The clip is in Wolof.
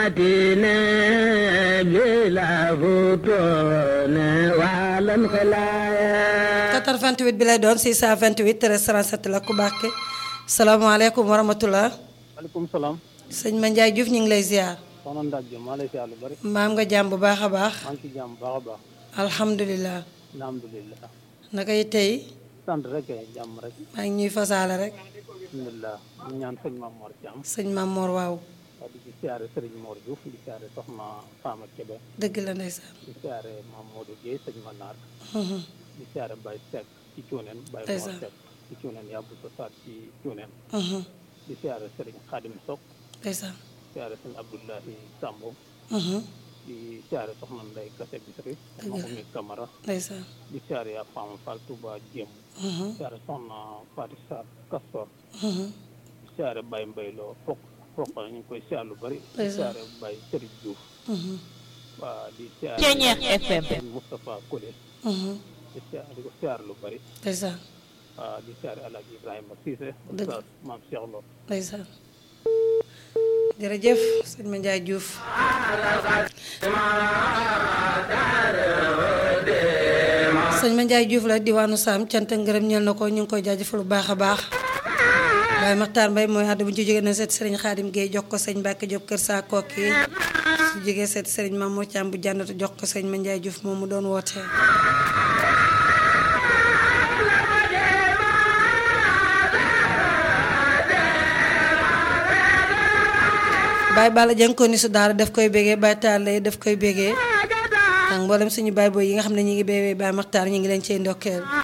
متينة بلا فتون ولا انخلايا 88 bi lay doon 628 13 37 la ku baax ki salaamaaleykum wa rahmatulah. maaleykum salaam. sëñ Ma Ndiaye Diouf ñu ngi lay ziar. soxna Ndak Diop maa lay siyaar lu bari. maam nga jàmm bu baax a baax. maa ngi ci jàmm bu baax a baax. alhamdulilah. alhamdulilah. naka yi tey. sant rek kay jàmm rek. maa ngi ñuy fasaale rek. alhamdulilah ñu ñaan sëñ Mame Mor Thiam. sëñ Maam Mor waaw. waa di ci siyaare Serigne Mor Diouf di siyaare soxna Fama Kébé. dëgg la ndeysaan. di siyaare Mame Modou Guèye sëñ Manar. Mhm. di siyaare Baye Seck ci Cuuneen. Baye Mor Ndeysaan. Seck ci Cuuneen yàbbu sa saat ci Cuuneen. Mhm. di siyaare Serigne Khadim Sok. ndeysaan. siyaare sëñ Abdoulahi Sambo. Mhm. di siyaare soxna Ndeye Kassé Bisri. soxna Dëgg la. Oumy Camara. ndeysaan. di siyaare yaa Fama Fall Touba Diem. Mhm. siyaare soxna Fatou Sarr Castor. Mhm. siyaare Baye Mbaye loo fokk fokk ñu ngi koy siyaar lu bari di Ndeysaan. siyaare Baye Serigne Diouf Mhm. waa di siyaare Ceeñeex FM. Moustapha Kole Mhm. di siyaare di ko siyaar lu bari ndeysaan. waa di siyaare Alaaji Ibrahima Cissé Dëgg. Oustaz Maam Cheikh Lo ndeysaan. jërëjëf sëñ Ma Ndiaye Diouf. sëñ Ma Ndiaye Diouf la diwaanu Sam cant ak ngërëm ñeel na ko ñu ngi koy jaajëfal bu baax a baax. waaye Maxtaar Mbay mooy àddu bu ñu ci jógee na seet Serigne Khadim Gueye jox ko sëñ Mbacke Diop kër saa kooki su jógee seet Serigne Mamour Thiam bu jànnatu jox ko sëñ Ma Ndiaye Diouf moom mu doon wootee. Baye Balla Dieng ko ni su daara daf koy bégee Baye Talla daf koy bégee ak mboolem suñu baay booy yi nga xam ne ñi ngi béywee Baye Maxtaar ñu ngi leen cey ndokkeel